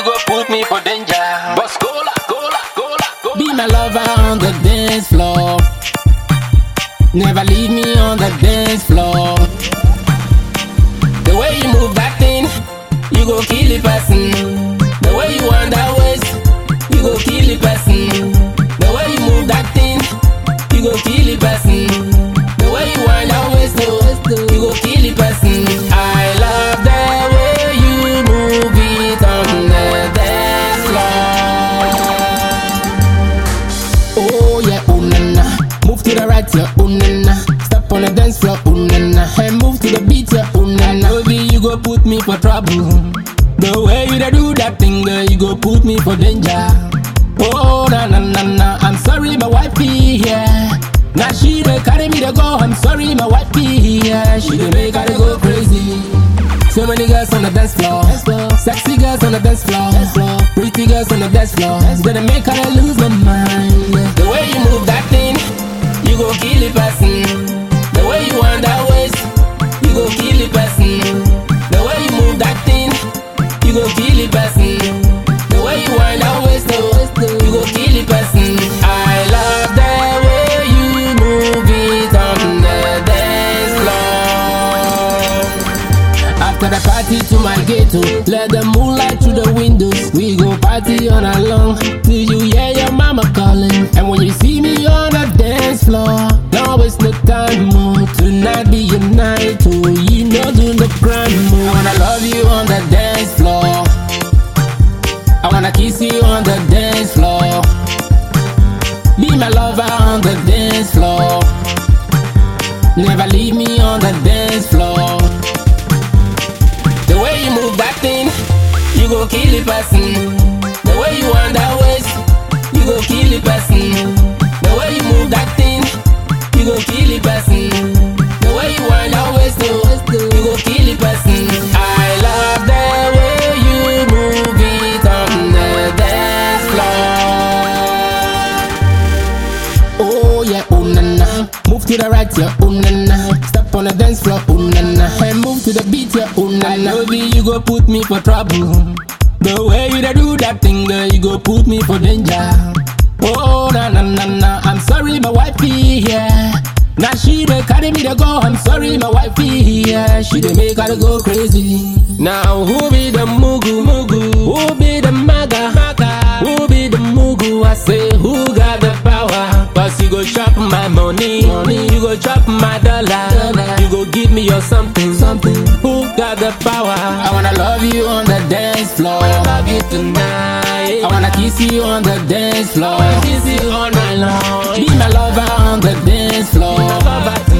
you go put me for danger. Boss cola, cola, cola, cola. Be my lover on the dance floor. Never leave me on the dance floor. The way you move that thing, you go kill the person. The way you want that waist, you go kill the person. The way you move that thing, you go kill the person. The way you want that waist, oh, you go kill the person. I love the way you move it on the dance floor. Oh yeah, oh na na. Move to the right, yeah, oh na na. Step on the dance floor, oh na na. Hey, move to the beat, yeah, oh na na. Baby, you go put me for trouble. The way you da do that thing, girl, you go put me for danger. Oh na na na na. I'm sorry, my wifey, yeah. Now she dey carry me to go. I'm sorry, my wifey, yeah. She dey make her dey go crazy. So many girls on the dance floor. Sexy girls on the dance floor. Pretty girls on the dance floor. Gonna make her lose my mind. The way you move that thing, you go kill the person. The way you want that waist, you go kill the person. The way you move that thing, you go kill the person. The way you want that waist, oh, you go kill the person. I love the way you move it on the dance floor. After the party to my ghetto, let the moonlight through the windows. We go party on along till you hear your mama calling. And when you see me on the dance floor, don't waste no time more. Tonight be your night, oh, you know do the grind more. I wanna love you on the dance floor. I wanna kiss you on the dance floor. Be my lover on the dance floor. Never leave me on the dance floor. The way you move that thing, you go kill the person. The way you want that waist, you go kill the person. The way you move that thing, you go kill the person. The way you want that waist, oh, you go kill the person. I love the way you move it on the dance floor. Oh yeah, oh na na. Move to the right, yeah, oh na na. Step on the dance floor, oh na na. Hey, move to the beat, yeah, oh na na. Baby, you go put me for trouble. The way you da do that thing, girl, you go put me for danger. Oh na na na na. I'm sorry, my wifey, yeah. Now she dey carry me to go. I'm sorry, my wifey, yeah. She dey make her go crazy. Now who be the mugu mugu? Who be the maga maga? Who be the mugu? I say who got the power? Cause you go chop my money, you go chop my dollar, you go give me your something, something. Who got the power? I wanna love you on the dance floor. I wanna love you tonight. I wanna kiss you on the dance floor. I wanna kiss you all night long. Be my lover on the dance floor.